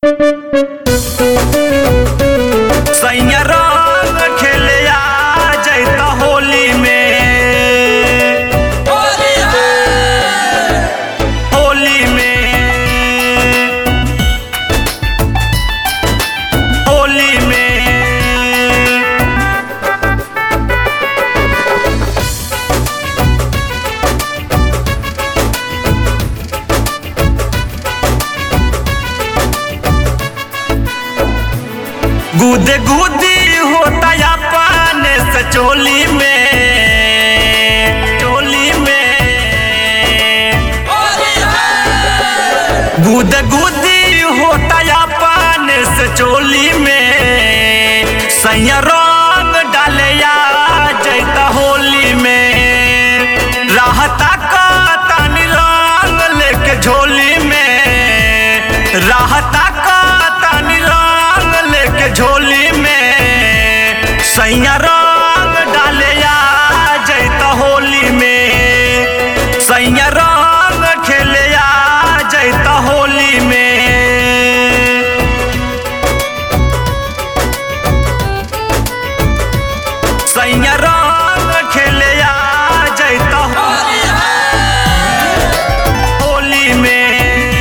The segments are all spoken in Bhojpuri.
सैया रंग खेले आ जैता होली में होली में होली में गुदे गुदी होता या पाने से चोली में चोली में गुद गुदी होता या पाने से चोली में सैया रंग डाले या जैता होली में रहता का तानी रंग लेके झोली में रहता का तानी रंग लेके झोली में सैया रंग डाले या जैता होली में सैया रंग खेले या जैता होली में सैया रंग खेले आ जैता होली में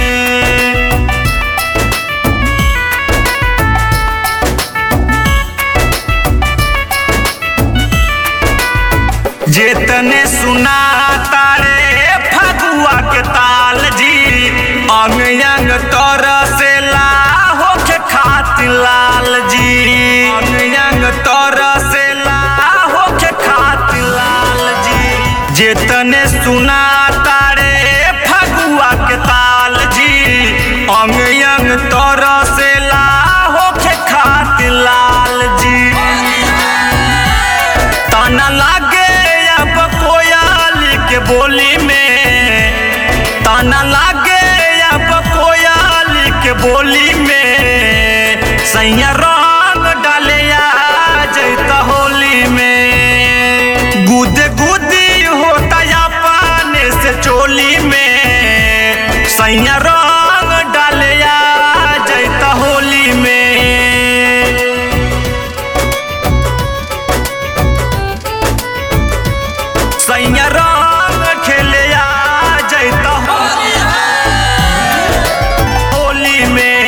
जेतने सुना तारे फगुआ के ताल जी अंग अंग तर से ला होके खातिर लाल जी अंग अंग तर से ला होके खातिर लाल जी जेतने सुना तारे फगुआ के ताल जी अंग अंग तर से ला होके खातिर लाल जी ताना लागे अब कोयाली के बोली में ताना लागे अब कोयाली के बोली में सैया रंग डाले आ जैता होली में गुद गुदी होता या पाने से चोली में सैया रंग डाले आ जैता होली में सैया रंग खेले आ जैता होली में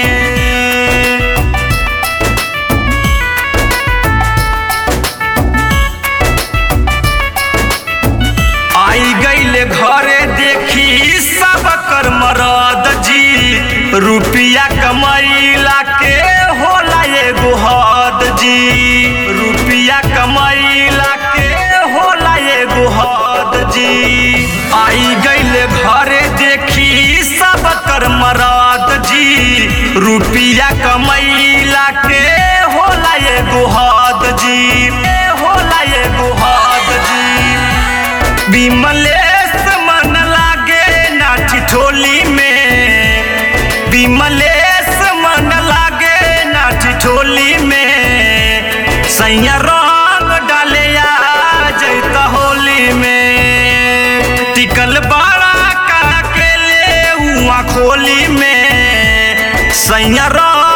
आई गईले घरे देखी सब कर मरद जी रुपिया कमैला के होला एगो हद जी रुपिया कमैला के होला एगो हद जी आई गईले घरे देखी सब कर मरद जी रुपिया कमैला के होला एगो हद जी होला एगो हद जी विमलेश मन लागे नाठी ठोली में विमलेश मन लागे नाठी ठोली में सैया रंग डाले आ जैता होली में टिकल बड़ा का के ले हुआ खोली में सैया रंग